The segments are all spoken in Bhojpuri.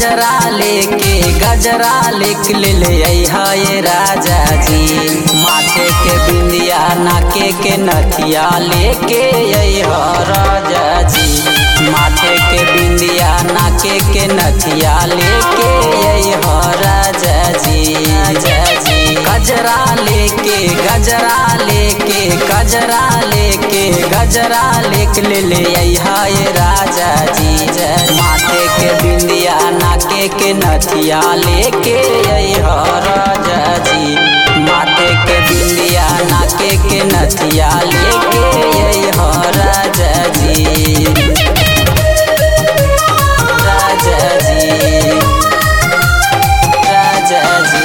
गजरा लेके गजरा लिख ले ये राजा जी माथे के बिंदिया नाके के नथिया लेके अइह राजा जी माथे के बिंदिया नाके के नथिया लेके अइह राजा जी राजा जी गजरा लेके गजरा लेके गजरा लेके गजरा लिख ले अइहा ये राजा जी माथे के बिंदिया नाके के नथिया लेके अइहा राजा जी माथे के बिंदिया नाके के नथिया लेके अइहा राजा जी राजा जी राजा जी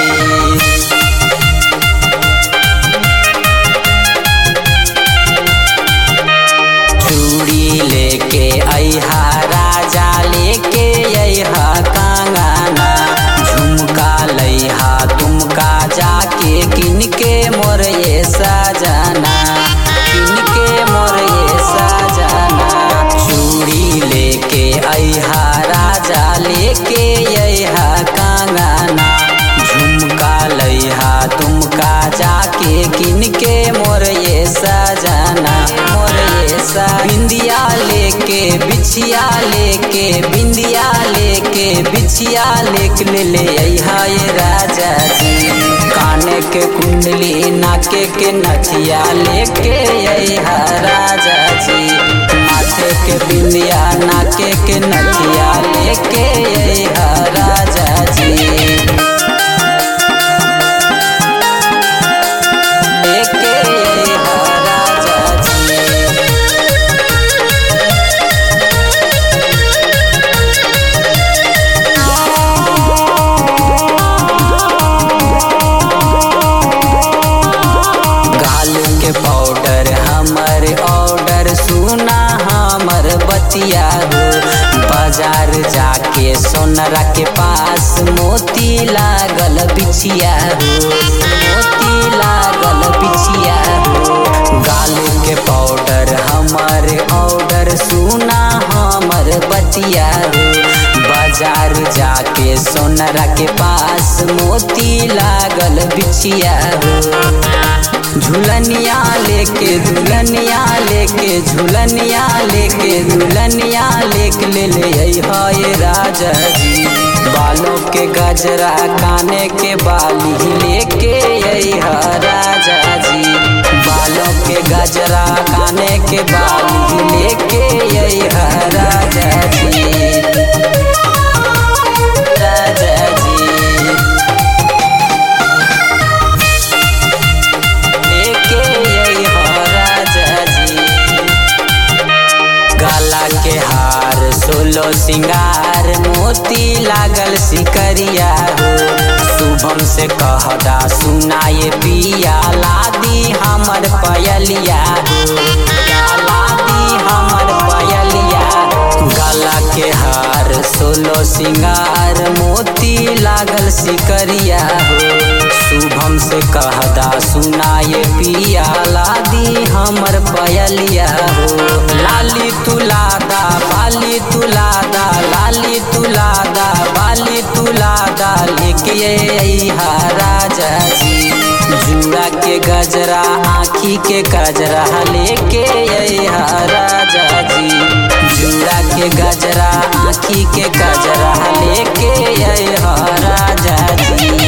चूड़ी लेके अइहा राजा लेके अइहा कंगना झुमका लइहा तुमका जाके किनके मोर ये सजना किनके मोर ये सजना चूड़ी लेके अइहा राजा लेके अइहा कंगना झुमका लइहा तुमका जाके किनके मोर ये सजना मोर ये सा बिंदिया लेके बिछिया लेके बिंदिया लेके बिछिया लेक ले ले अइहा ये राजा जी काने के कुंडली नाके के नथिया लेके अइहा राजा जी माथे के बिंदिया नाके के नथिया लेके अइहा राजा जी लेके अइहा राजा जी गाल के पाउडर हमर ऑर्डर सुना हमर बतिया हो बाजार जाके सोनरा के पास मोती लागल बिछिया हो मोती लागल बिछिया हो गाल के पाउडर हमर ऑर्डर सुना हमर बतिया हो बाजार जाके सोनरा के पास मोती लागल बिछिया हो झुलनिया लेके दुल्हनिया लेके झुलनिया लेके दुल्हनिया लेके ले ले अइहा ये राजा जी बालों के गजरा काने के बाली लेके अइहा राजा जी बालों के गजरा काने के बाली लेके अइहा राजा जी राजा जी लेके अइहा राजा जी गला के हार सोलो सिंगार मोती लागल सिकरिया हो शुभम से कहदा सुनाए पिया लादी हमर पयलिया हो या लादी हमर पयलिया गला के हार सोलो सिंगार मोती लागल सिकरिया हो शुभम से कहदा सुनाए पिया लादी हमर पयलिया हो लाली तुलादा बाली तुलादा लाली तुलादा बाली तुलादा लेके अइहा राजा जी जुड़ा के गजरा आँखी के गजरा लेके अइहा राजा जी जुड़ा के गजरा आँखी के गजरा लेके अइहा राजा जी